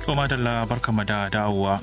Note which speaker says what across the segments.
Speaker 1: To madalla barkama da dawowa.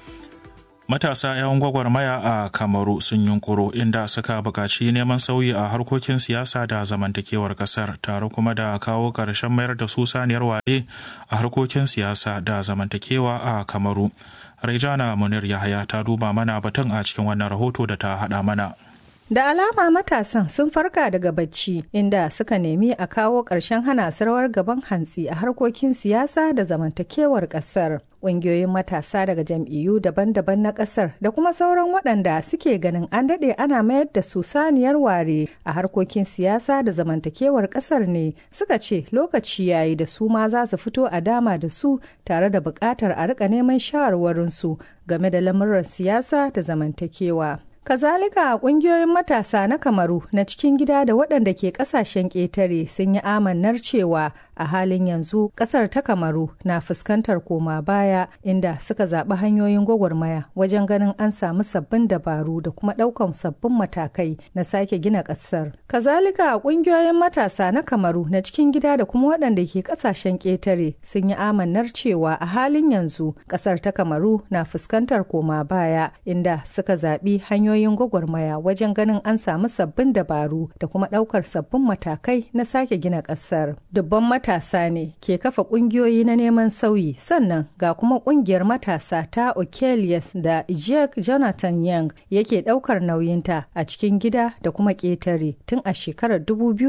Speaker 1: Matasa 'yan gwagwarmaya a Kamaru sun yunkuro inda suka buƙaci neman sauyi a harkokin siyasa da zamantakewar ƙasar tare kuma da kawo ƙarshen mayar da su saniyar ware a harkokin siyasa da zamantakewa a Kamaru. Raijana Munir Yahaya ta duba mana batun a cikin wannan rahoto da ta haɗa mana.
Speaker 2: Da alama matasan sun farka daga bacci inda suka nemi a kawo ƙarshen hana sarwar gaban hantsi a harkokin siyasa da zamantakewar ƙasar. Ƙungiyoyin matasa daga jam'iyyu daban-daban na ƙasar da kuma sauran waɗanda suke ganin an daɗe ana mayar da su saniyar ware a harkokin siyasa da zamantakewar ƙasar ne suka ce lokaci yayi da su ma za su fito a dama da su tare da buƙatar a riƙa neman shawarwarinsu game da lamuran siyasa da zamantakewa. Kazalika kungiyoyin matasa na Kamaru na cikin gida da waɗanda ke ƙasashen ƙetare sun yi amannar cewa a halin yanzu ƙasar ta Kamaru na fuskantar koma baya inda suka zaɓi hanyoyin gwagwarmaya wajen ganin an samu sabbin dabaru da kuma ɗaukan sabbin matakai na sake gina ƙasar. Kazalika kungiyoyin matasa na Kamaru na cikin gida da kuma waɗanda ke ƙasashen ƙetare sun yi amannar cewa a halin yanzu ƙasar ta Kamaru na fuskantar koma baya inda suka zaɓi hanyoyin hanyoyin gwagwarmaya wajen ganin an samu sabbin dabaru da kuma ɗaukar sabbin matakai na sake gina ƙasar. Dubban matasa ne ke kafa ƙungiyoyi na neman sauyi sannan ga kuma ƙungiyar matasa ta Okelius da Ijek Jonathan Young yake ɗaukar nauyinta a cikin gida da kuma ƙetare tun a shekarar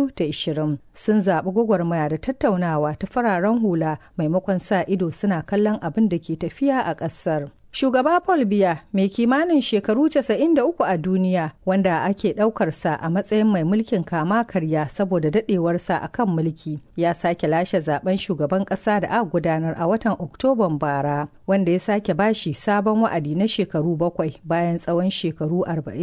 Speaker 2: 2020. Sun zaɓi gwagwarmaya da tattaunawa ta fararen hula maimakon sa ido suna kallon abin da ke tafiya a ƙasar. Shugaba Paul Biya mai kimanin shekaru 93 a duniya wanda ake ɗaukarsa a matsayin mai mulkin kama karya saboda daɗewarsa a kan mulki ya sake lashe zaben shugaban ƙasa da aka gudanar a watan Oktoban bara wanda ya sake bashi sabon wa'adi na shekaru bakwai bayan tsawon shekaru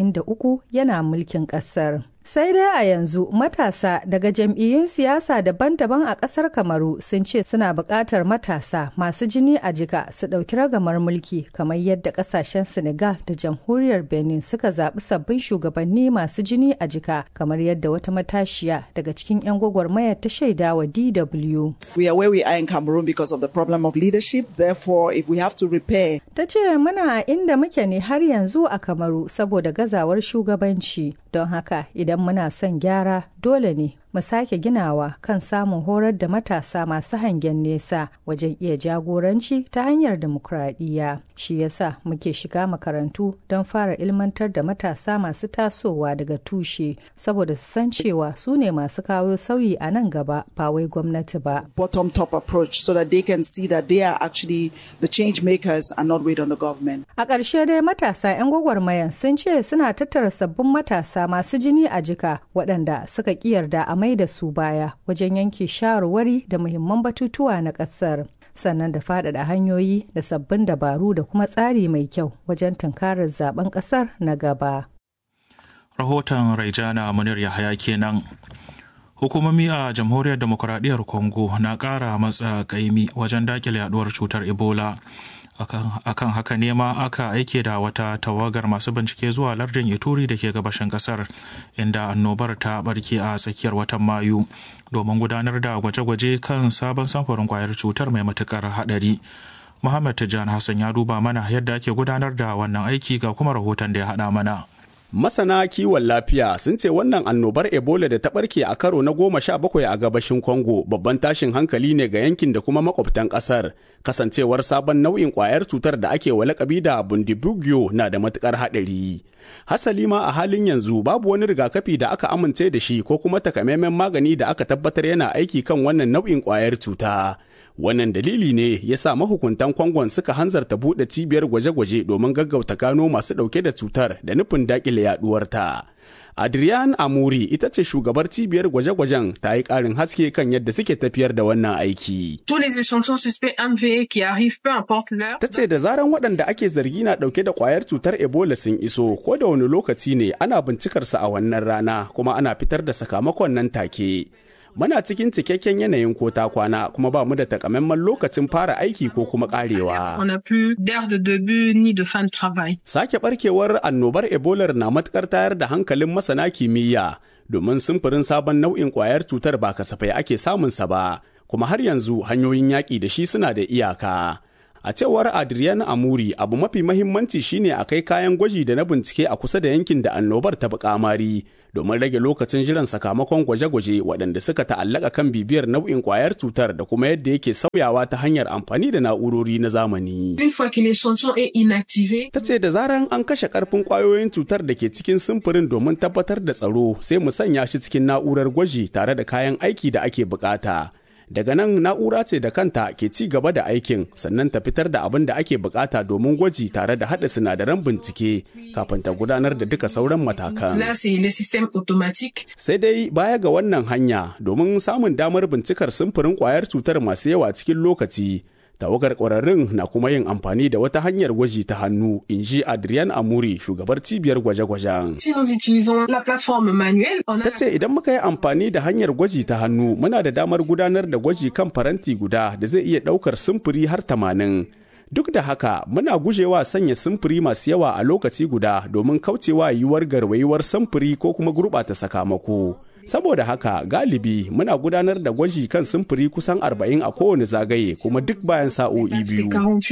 Speaker 2: 43 yana mulkin ƙasar. Sai dai a yanzu matasa daga jam'iyyun siyasa daban-daban a ƙasar Kamaru sun ce suna buƙatar matasa masu jini a jika su ɗauki ragamar mulki kamar yadda ƙasashen Senegal da jamhuriyar Benin suka zaɓi sabbin shugabanni masu jini a jika kamar yadda wata matashiya daga cikin 'yan gwagwarmayar ta shaida wa DW.
Speaker 3: We are where we are in Cameroon because of the problem of leadership. Therefore, if we have to repair.
Speaker 2: Ta ce muna inda muke ne har yanzu a Kamaru saboda gazawar shugabanci. Don haka idan muna son gyara dole ne mu sake ginawa kan samun horar da matasa masu hangen nesa wajen iya jagoranci ta hanyar demokuraɗiyya shi yasa muke shiga makarantu don fara ilmantar da matasa masu tasowa daga tushe saboda su san cewa su ne masu kawo sauyi a nan gaba ba wai gwamnati ba
Speaker 3: bottom top approach so that they can see that they are actually the change makers and not wait on the government
Speaker 2: a ƙarshe dai matasa 'yan gwagwarmayan sun ce suna tattara sabbin matasa masu jini a jika waɗanda suka ƙi yarda a mai da su baya wajen yanke shawarwari da muhimman batutuwa na ƙasar sannan da faɗaɗa hanyoyi da sabbin dabaru da kuma tsari mai kyau wajen tunkarar zaben ƙasar na gaba.
Speaker 1: Rahoton Raijana Munir Yahaya kenan. Hukumomi a Jamhuriyar Demokuraɗiyyar Congo na ƙara matsa ƙaimi wajen daƙile yaduwar cutar Ebola. akan haka ne ma aka aike da wata tawagar masu bincike zuwa lardin ituri da ke gabashin kasar inda annobar ta barke a tsakiyar watan mayu domin gudanar da gwaje-gwaje kan sabon samfurin kwayar cutar mai matukar hadari muhammad tijjan hassan ya duba mana yadda ake gudanar da wannan aiki ga kuma rahoton da ya haɗa mana
Speaker 4: Masana kiwon lafiya sun ce wannan annobar Ebola da ta barke a karo na goma sha bakwai a gabashin Congo babban tashin hankali ne ga yankin da kuma makwabtan kasar. Kasancewar sabon nau'in kwayar cutar da ake wa lakabi da Bundibugyo na da matukar haɗari. Hasali ma a halin yanzu babu wani rigakafi da aka amince da shi ko kuma takamaiman magani da aka tabbatar yana aiki kan wannan nau'in kwayar cuta. Wannan dalili ne ya sa mahukuntan Kwangon suka hanzarta buɗe cibiyar gwaje-gwaje domin gaggauta gano masu ɗauke da cutar da nufin daƙile yaɗuwarta. Adrian Amuri ita ce shugabar cibiyar gwaje-gwajen ta yi ƙarin haske kan yadda suke tafiyar da wannan aiki. Ta ce da zaran waɗanda ake zargi na ɗauke da ƙwayar cutar Ebola sun iso ko da wani lokaci ne ana bincikarsa a wannan rana kuma ana fitar da sakamakon nan take. muna cikin cikakken yanayin ko ta kwana kuma ba mu da takamaiman lokacin fara aiki ko kuma karewa. Sake barkewar annobar Ebola na matukar tayar da hankalin masana kimiyya domin simfurin sabon nau'in kwayar cutar ba kasafai ake samunsa ba, kuma har yanzu hanyoyin yaƙi da shi suna da iyaka. A cewar Adrian Amuri, abu mafi mahimmanci shine a kai kayan gwaji da na bincike a kusa da yankin da annobar ta kamari domin rage lokacin jiran sakamakon gwaje-gwaje waɗanda suka ta'allaka kan bibiyar nau'in ƙwayar cutar da kuma yadda yake sauyawa ta hanyar amfani da na'urori na zamani. Ta ce da zaran an kashe ƙarfin ƙwayoyin cutar da ke cikin simfurin domin tabbatar da tsaro sai mu sanya shi cikin na'urar gwaji tare da kayan aiki da ake bukata. daga nan na'ura ce da kanta ke ci gaba da aikin sannan ta fitar da abin da ake bukata domin gwaji tare da haɗa sinadaran bincike kafin ta gudanar da duka sauran matakan. Sai dai baya ga wannan hanya domin samun damar bincikar simfurin kwayar cutar masu yawa cikin lokaci tawagar ƙwararrun na kuma yin amfani da wata hanyar gwaji ta hannu in ji adrian amuri shugabar cibiyar gwaje-gwajen ta ce idan muka yi amfani da hanyar gwaji ta hannu muna da damar gudanar da gwaji kan faranti guda da zai iya ɗaukar simfuri har tamanin duk da haka muna gujewa sanya simfuri masu yawa a lokaci guda domin kaucewa yiwuwar garwayuwar simfuri ko kuma gurɓata sakamako saboda haka galibi muna gudanar da gwaji kan simfuri kusan 40 a kowane zagaye kuma duk bayan sa'o'i biyu.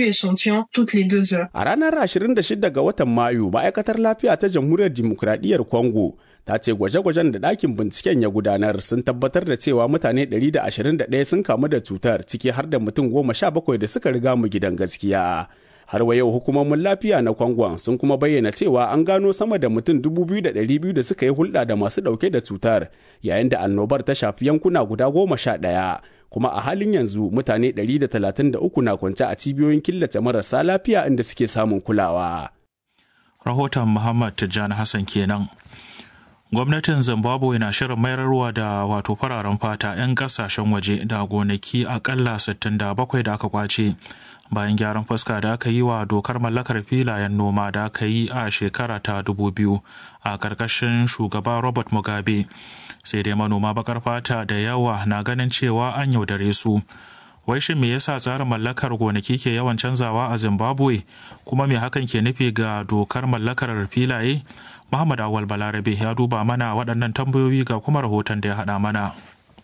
Speaker 4: A ranar 26 ga watan Mayu ma'aikatar lafiya ta jamhuriyar dimokuraɗiyyar Congo ta ce gwaje-gwajen da ɗakin binciken ya gudanar sun tabbatar da cewa mutane 121 sun kamu da cutar ciki har da mutum goma sha bakwai da suka riga mu gidan gaskiya. har wa yau hukumomin lafiya na kwangon sun kuma bayyana cewa an gano sama da mutum 2,200 da suka yi hulɗa da masu ɗauke da cutar yayin da annobar ta shafi yankuna guda goma sha ɗaya kuma a halin yanzu mutane 133 na kwance a cibiyoyin killace marasa lafiya inda suke samun kulawa.
Speaker 1: Rahoton Muhammad Tijjani Hassan kenan. Gwamnatin Zimbabwe na shirin mayarwa da wato fararen fata 'yan kasashen waje da gonaki akalla 67 da aka kwace. bayan gyaran fuska da aka yi wa dokar mallakar filayen noma da aka yi a shekara ta 2000 a ƙarƙashin shugaba robert mugabe sai dai manoma bakar fata da yawa na ganin cewa an yaudare su wai shin me yasa tsarin mallakar gonaki ke yawan canzawa a zimbabwe kuma me hakan ke nufi ga dokar mallakar filaye muhammad awal balarabe ya duba mana waɗannan tambayoyi ga kuma rahoton da ya haɗa mana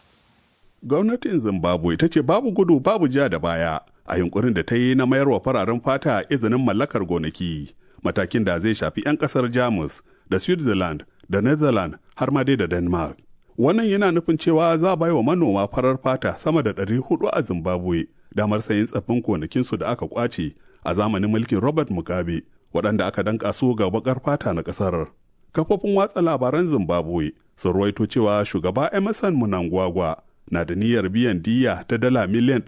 Speaker 5: gwamnatin zimbabwe ta ce babu gudu babu ja da baya a yunkurin da ta yi na mayar wa fararen fata izinin mallakar gonaki matakin da zai shafi 'yan kasar jamus da switzerland da netherlands har ma dai da denmark wannan yana nufin cewa za a bai wa manoma farar fata sama da 400 a zimbabwe damar sayin tsaffin gonakinsu da aka kwace a zamanin mulkin robert mugabe waɗanda aka danka su ga bakar fata na ƙasar kafofin watsa labaran zimbabwe sun ruwaito cewa shugaba emerson munangwagwa na da niyyar biyan diya ta dala miliyan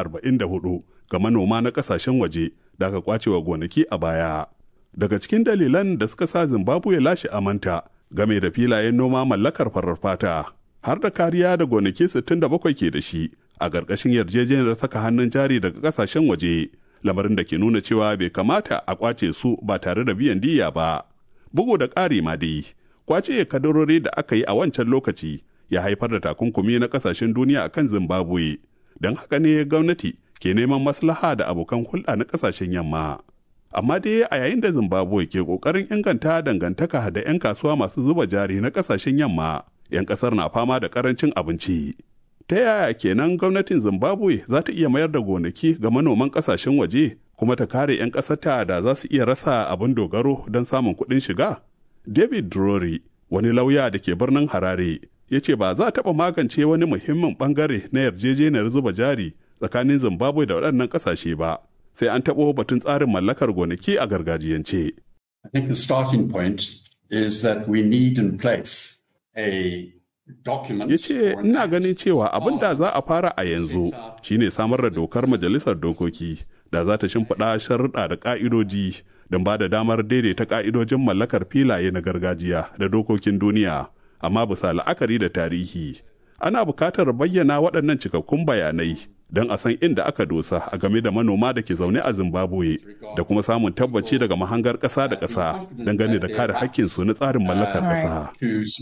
Speaker 5: 144 ga manoma na kasashen waje da aka kwace wa gonaki a baya. Daga cikin dalilan da suka sa Zimbabwe lashe amanta game da filayen noma mallakar farar fata, har da kariya da gonaki 67 ke da shi a ƙarƙashin yarjejeniyar saka hannun jari daga kasashen waje, lamarin da ke nuna cewa bai kamata a kwace su ba tare da biyan diya ba. Bugu da ƙari ma dai, kwace kadarori da aka yi a wancan lokaci ya haifar da takunkumi na kasashen duniya akan Zimbabwe. Don haka ne gwamnati ke neman maslaha da abokan hulɗa na kasashen yamma. Amma dai a yayin da Zimbabwe ke ƙoƙarin inganta dangantaka da 'yan kasuwa masu zuba jari na kasashen yamma, 'yan ƙasar na fama da ƙarancin abinci. Ta yaya kenan gwamnatin Zimbabwe za ta iya mayar da gonaki ga manoman kasashen waje kuma ta kare 'yan ƙasarta da za su iya rasa abin dogaro don samun kuɗin shiga? David Drury, wani lauya da ke birnin Harare, ya ce ba za a taɓa magance wani muhimmin ɓangare na yarjejeniyar zuba jari tsakanin zimbabwe da waɗannan ƙasashe ba sai an taɓo batun tsarin mallakar gonaki a gargajiyance.
Speaker 6: I think the starting point is that we need in place a
Speaker 5: ya ce ina ganin cewa abin da za a fara a yanzu shine samar da dokar majalisar dokoki da za ta shimfiɗa sharuɗa da ƙa'idoji don ba da damar daidaita ƙa'idojin mallakar filaye na gargajiya da dokokin duniya amma bisa la'akari da tarihi ana bukatar bayyana waɗannan cikakkun bayanai don a san inda aka dosa a game da manoma da ke zaune a zimbabwe da kuma samun tabbaci daga mahangar ƙasa da ƙasa dangane da kare hakkinsu na tsarin mallakar ƙasa.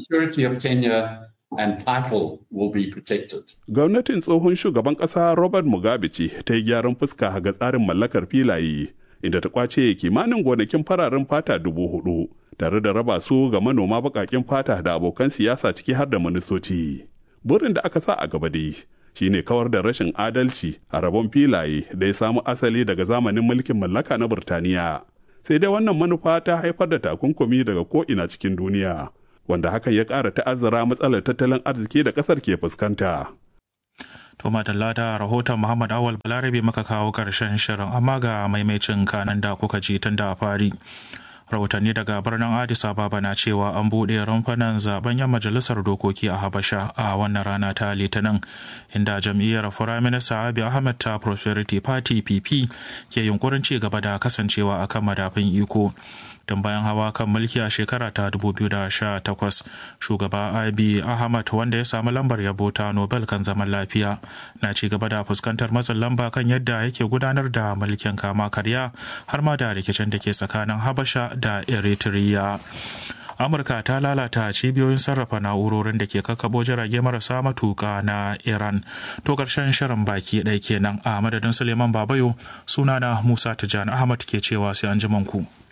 Speaker 6: and title will be protected.
Speaker 5: Gwamnatin tsohon shugaban ƙasa Robert Mugabe ce ta yi gyaran fuska ga tsarin mallakar filaye inda ta kwace kimanin gonakin fararen fata dubu hudu tare da raba su ga manoma baƙaƙen fata da abokan siyasa ciki har da ministoci. Burin da aka sa a gaba dai shine kawar da rashin adalci a rabon filaye da ya samu asali daga zamanin mulkin mallaka na Burtaniya. Sai dai wannan manufa ta haifar da takunkumi daga ko'ina cikin duniya, wanda hakan ya ƙara ta'azzara matsalar tattalin arziki da ƙasar ke fuskanta.
Speaker 1: To madalla da rahoton Muhammad Awal Balarabe maka kawo ƙarshen shirin amma ga maimacin kanan da kuka ji tun da fari. rahotanni daga birnin addis ababa na cewa an buɗe rumfunan zaben yan majalisar dokoki a habasha a wannan rana ta litinin inda jam'iyyar firaminista abi ahmed ta prosperity party pp ke yunkurin ci gaba da kasancewa akan madafin iko don bayan hawa kan mulki a shekara ta 2018 shugaba abi ahmad wanda ya samu lambar yabo ta nobel kan zaman lafiya na ci gaba da fuskantar matsin lamba kan yadda yake gudanar da mulkin kama karya har ma da rikicin da ke tsakanin habasha da eritrea amurka ta lalata cibiyoyin sarrafa na'urorin da ke kakkabo jirage marasa matuka na iran to karshen shirin baki ɗaya kenan a madadin suleiman babayo sunana musa tijjani ahmad ke cewa sai an ku.